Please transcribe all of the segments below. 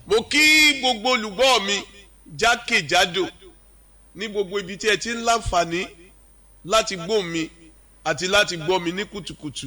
mo kí gbogbo olùgbọ́ mi jákèjádò ní gbogbo ibi tí ẹ ti ń láǹfààní láti gbọ́ mi àti láti gbọ́ mi ní kùtùkùtù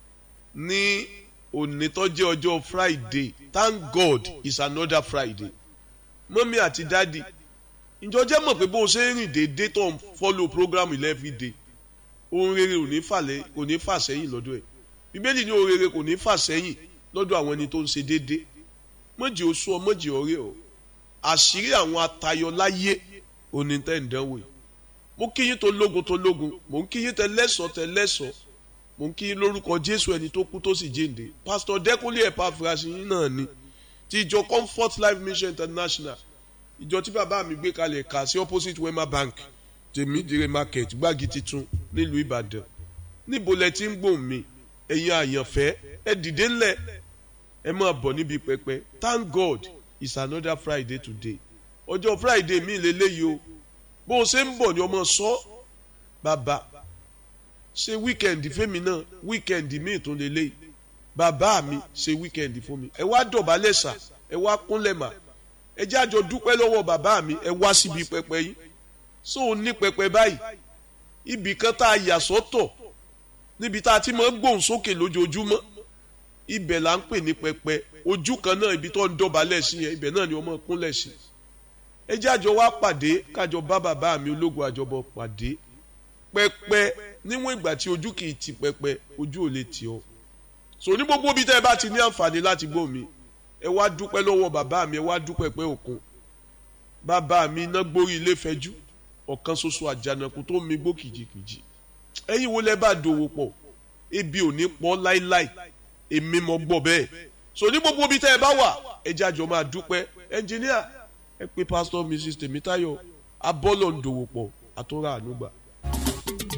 ní òní tó jẹ́ ọjọ́ Friday thank God it's another Friday mọ́mí àti dádì ìjọ jẹ́ mọ̀ pé bó o ṣe ń rìn déédéé tó ń follow program every day ohun rere ò ní fàlẹ́ kò ní fà sẹ́yìn lọ́dọ̀ ẹ̀ bíbélì ní ohun rere kò ní fà sẹ́yìn lọ́dọ̀ àwọn ẹni tó ń ṣe déédéé mọ̀jì oṣù ọ mọ̀jì ọ̀rẹ́ ọ àṣírí àwọn atayọ láyé òní tẹ́ ń dánwò yìí mo kí yín tó lógun tó lógun mo ń kí yín tẹ lẹ́sọ̀ tẹ lẹ́sọ̀ mo ń kí yín lórúkọ Jésù ẹni tó kú tó sì jíǹde pásítọ̀ Dẹ́kúnlé Ẹ̀páfúrásì yín náà ni ti ìjọ Comfort Life Mission International ìjọ tí bàbá mi gbé kalẹ̀ kà sí opposite Wema Bank tèmídìrè market gbági titun nílùú Ìbàdàn níbo lẹ ti ń gbòòn mi ẹ̀yin àyànfẹ́ ẹ dìde ńlẹ̀ ẹ máa bọ̀ níbi pẹpẹ thank God it's another Friday today ọjọ́ Friday mi lélẹ́yìí o bó o ṣe ń bọ̀ ni ọmọ sọ bàbá ṣe wíkẹ̀ndì fẹ́mi náà wíkẹ̀ndì mi tó lélẹ́yìí bàbá mi ṣe wíkẹ̀ndì fún mi ẹ wá dọ̀bálẹ̀ sà ẹ wá kúnlẹ̀ mà ẹ jẹ́ àjọ dúpẹ́ lọ́wọ́ bàbá mi ẹ wá síbi pẹpẹ yìí so ò ní pẹpẹ báyìí ibì kan tá a yà sọ́tọ̀ níbi tá a ti máa ń gbóhùn sókè lójoojúmọ́ ibẹ̀ là ń pè ní pẹpẹ ojú kan náà ibi tó ń dọ̀bálẹ̀ sí yẹn ibẹ̀ náà ni wọ́n máa kúnlẹ̀ sí ẹ jẹ́ àjọ wá pàdé kájọ bá bàbá mi ológun àjọbọ pàdé pẹpẹ níwọ̀n ìgbà tí ojú kì í ti pẹpẹ ojú ò lè tì ọ́ so ní gbogbo ibi tẹ́ ẹ bá ti ní àǹfààní láti gbọ́ mi ẹ wá dúpẹ́ lọ́wọ́ bàbá mi ẹ wá dúpẹ́ pẹ́ òkun bàbá mi iná gbórí ilé fẹjú ọ̀kan ṣoṣo àjànàkú tó mi gbó kìjikìji ẹ̀yin wo lẹ bá dòwò pọ̀ ebi ò ní pọ̀ láíláí èmi mọ̀ gbọ́ bẹ́ẹ̀ so ní gbogbo ibi tẹ́ ẹ bá wà ẹ jẹ́ àjọ máa dúpẹ́ ẹnjìníà ẹ pé pásítọ̀ mrs tèmítáyọ̀ abọ́lọ̀ ń dòwò pọ̀ àtúrà ànúgbà.